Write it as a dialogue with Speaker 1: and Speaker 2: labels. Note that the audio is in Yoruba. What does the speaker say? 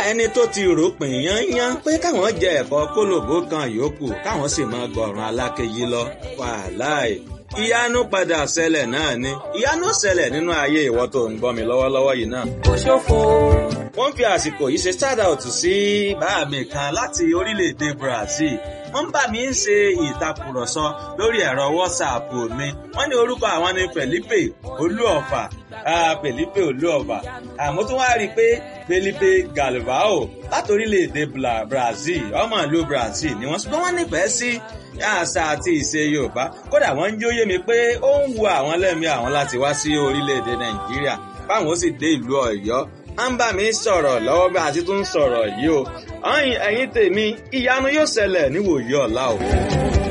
Speaker 1: ẹni tó ti ròpin yányán pé káwọn jẹ ẹ̀kọ́ kólòbó kan yòókù káwọn sì máa gbọ̀ràn alákejì lọ wàláì ìyanu padà ṣẹlẹ̀ náà ni ìyanu ṣẹlẹ̀ nínú ayé ìwọ tó ń gbọ́ mi lọ́wọ́lọ́wọ́ yìí náà.
Speaker 2: kò ṣòfò.
Speaker 1: wọ́n fi àsìkò yìí ṣe shout out sí bàá mi kan láti orílẹ̀-èdè Brazil wọ́n bá mi ń ṣe ìtàkùrọ̀sọ lórí ẹ̀rọ WhatsApp mi wọ́n ní orúkọ àwọn ni Felipe Olúọ̀fà Felipe Olúọ̀fà àmọ́ tó wá rí i pé Felipe Galvao láti orílẹ̀-èdè Brazil ọmọ ìlú Brazil ni wọ́n ṣùgbọ́n wọ́n nífẹ̀ẹ́ sí àṣà àti ìṣe Yorùbá kódà wọ́n ń jóyè mi pé ó ń wu àwọn lẹ́mìí àwọn láti wá sí orílẹ̀-èdè Nàìjíríà báwọn ó sì dé ìlú Ọ̀yọ́ à ń bá mi sọ̀rọ̀ lọ́wọ́ bí a ti tún sọ̀rọ̀ yìí o ẹ̀yin tèmi ìyanu yóò ṣẹlẹ̀ níwòyí ọ̀la o.